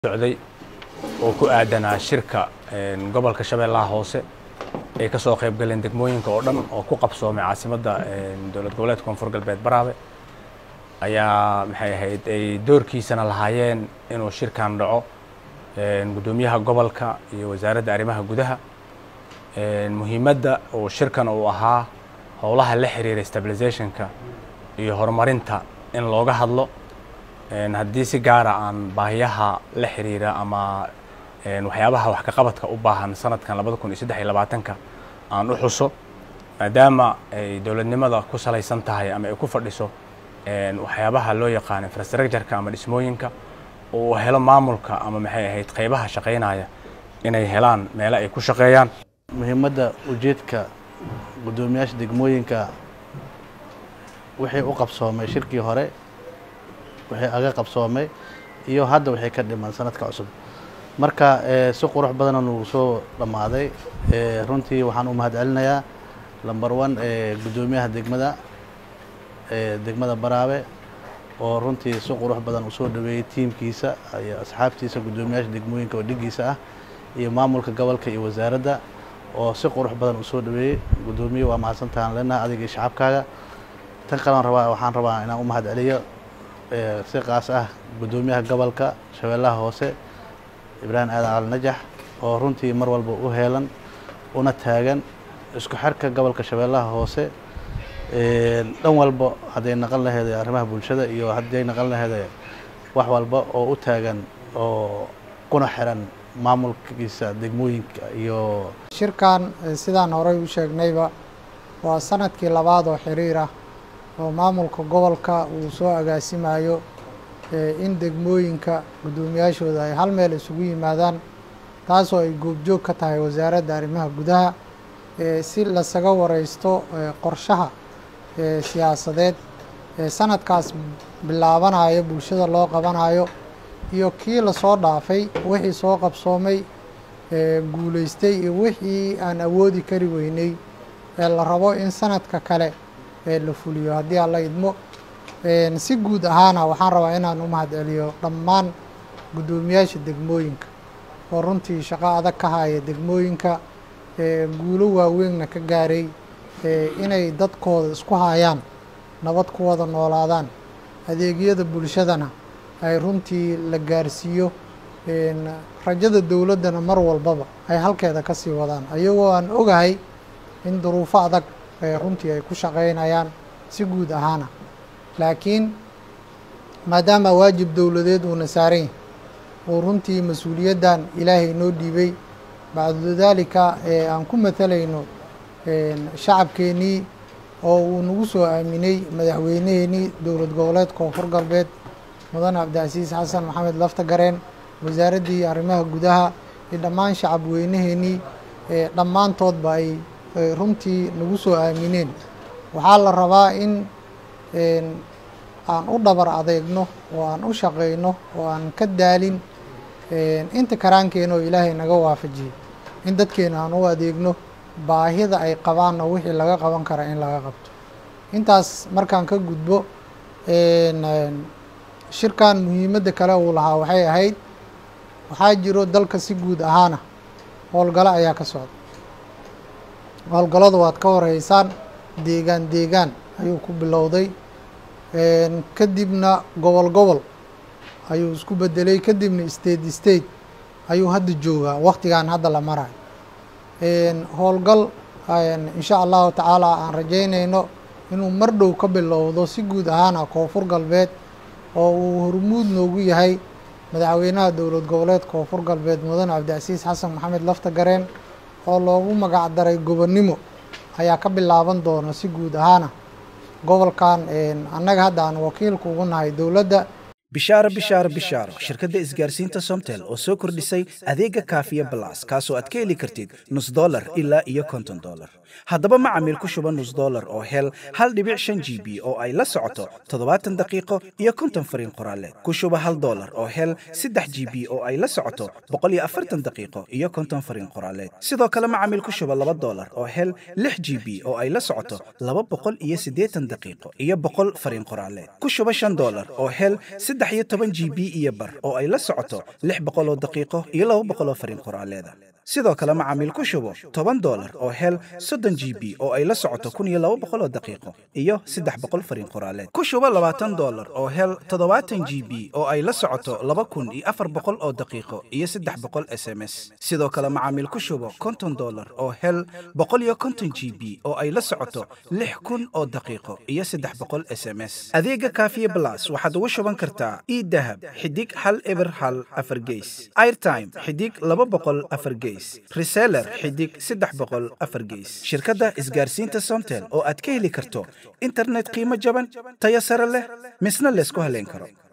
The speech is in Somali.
socday oo ku aadanaa shirka gobolka shabeellaha hoose ay ka soo qayb galeen degmooyinka oo dhan oo ku qabsoomay caasimadda dowlad goboleedka koonfur galbeed baraabe ayaa maxay ahayd ay doorkiisana lahaayeen inuu shirkan dhaco guddoomiyaha gobolka iyo wasaaradda arrimaha gudaha muhiimadda uu shirkan uu ahaa howlaha la xiriira stabilizationka iyo horumarinta in looga hadlo haddii si gaara aan baahiyaha la xiriira ama waxyaabaha wax ka qabadka u baahan sanadkan labada kun iyo saddex iyo labaatanka aan u xuso maadaama ay dowladnimada ku salaysan tahay ama ay ku fadhiso waxyaabaha loo yaqaan infrastructureka ama dhismooyinka uu helo maamulka ama maxay ahayd qaybaha shaqaynaya inay helaan meelo ay ku shaqeeyaan muhiimadda ujeedka guddoomiyaasha degmooyinka wixii u qabsoomay shirkii hore wixii aga qabsoomay iyo hadda wixii ka dhiman sanadka cusub marka si qurux badana nugu soo dhammaaday runtii waxaan u mahad celinayaa lamber one guddoomiyaha degmada degmada baraabe oo runtii si qurux badan usoo dhaweeyey tiimkiisa iyo asxaabtiisa guddoomiyaasha degmooyinka oo dhigiisa ah iyo maamulka gobolka iyo wasaaradda oo si qurux badan usoo dhaweeyey guddoomiye waa mahadsantahan leenaha adiga iyo shacabkaaga tan kalean rabaa waxaan rabaa inaan u mahad celiyo si qaas ah guddoomiyaha gobolka shabeellaha hoose ibraahim aadan cali najax oo runtii mar walba u heelan una taagan isku xirka gobolka shabeellaha hoose dhan walba hadday naqon laheeday arrimaha bulshada iyo hadday naqon laheeday wax walba oo u taagan oo kuna xiran maamulkiisa degmooyinka iyo shirkan sidaan horey u sheegnayba waa sanadkii labaad oo xiriir ah oo maamulka gobolka uu soo agaasimayo in degmooyinka guddoomiyaashooda ay hal meel isugu yimaadaan taasoo ay goobjoog ka tahay wasaaradda arrimaha gudaha si lasaga wareysto qorshaha siyaasadeed sanadkaas bilaabanayo bulshada loo qabanayo iyo kii lasoo dhaafay wixii soo qabsoomay guulaystay iyo wixii aan awoodi kari weynay ee la rabo in sanadka kale la fuliyo haddii aan la idmo si guud ahaana waxaan rabaa inaan u mahad celiyo dhammaan guddoomiyaasha degmooyinka oo runtii shaqo adag ka haya degmooyinka guulo waaweynna ka gaaray inay dadkooda isku hayaan nabad ku wada noolaadaan adeegyada bulshadana ay runtii la gaarsiiyo rajada dowladdana mar walbaba ay halkeeda ka sii wadaan ayagoo aan ogahay in duruufo adag runtii ay ku shaqaynayaan si guud ahaana laakiin maadaama waajib dowladeed uuna saaran yahay oo runtii mas-uuliyaddan ilaahay noo dhiibay bacdu daalika aan ku matalayno shacabkeennii oo uu nagu soo aaminay madaxweyneheenii dowlad goboleed koonfur galbeed mudane cabdicasiis xasan maxamed lafta gareen wasaaraddii arrimaha gudaha iyo dhammaan shacab weyneheenii dhammaantoodba ay runtii nagu soo aamineen waxaa la rabaa in aan u dhabar adeegno oo aan u shaqayno oo aan ka daalin inta karaankeena oo ilaahay naga waafajiyey in dadkeena aan u adeegno baahida ay qabaanna wixii laga qaban kara in laga qabto intaas markaan ka gudbo shirkan muhiimadda kale uu lahaa waxay ahayd waxaa jiro dalka si guud ahaana howlgalo ayaa ka socda howlgallada waad ka horeysaan deegaan deegaan ayuu ku bilowday kadibna gobol gobol ayuu isku bedelay kadibna state state ayuu hadda joogaa waktigan hadda la marayo howlgal insha allahu tacaala aan rajaynayno inuu mar dhow ka bilowdo si guud ahaana koonfur galbeed oo uu hormuud noogu yahay madaxweynaha dowlad goboleed koonfur galbeed mudane cabdicasiis xasan maxamed lafta gareen oo loogu magac daray gobonnimo ayaa ka bilaaban doona si guud ahaana gobolkan annaga hadda aan wakiilka ugu nahay dowladda bishaaro bishaaro bishaaro shirkadda isgaarsiinta somtel oo soo kordhisay adeega kaafiya balas kaasoo aad ka heli kartid nus dolar ilaa iyo konton dolar haddaba macamiil ku shuba nus dolar oo hel hal dhibic shan g b oo ay la socoto toddobaatan daqiiqo iyo konton fariin qoraaleed ku shuba hal dolar oo hel saddex g b oo ay la socoto boqol iyo afartan daqiiqo iyo konton fariin qoraaleed sidoo kale macamiil ku shuba laba dolar oo hel lix g b oo ay la socoto laba boqol iyo siddeetan daqiiqo iyo boqol fariin qoraaleed ku shuba shan dolar oo hel saddex iyo toban g b iyo bar oo ay la socoto lix boqol oo daqiiqo iyo laba boqol oo fariin qoraaleeda sidoo kale macaamiil ku shubo toban dolar oo hel soddon g b oo ay la socoto kun iyo laba boqol oo daqiiqo iyo saddex boqol fariin qoraaleed ku shubo labaatan dolar oo hel toddobaatan g b oo ay la socoto laba kun iyo afar boqol oo daqiiqo iyo saddex boqol s m s sidoo kale macaamiil ku shubo konton dolar oo hel boqol iyo konton g b oo ay la socoto lix kun oo daqiiqo iyo saddex boqol s m s adeega kaafiye blas waxaad ugu shuban kartaa idahab xidig hal eber hal afar geys airtime xidig laba boqol afar geys reseller xidig saddex boqol afar geys shirkadda isgaarsiinta somtel oo aad ka heli karto internet qiimo jaban tayo sare leh misna laysku haleyn karo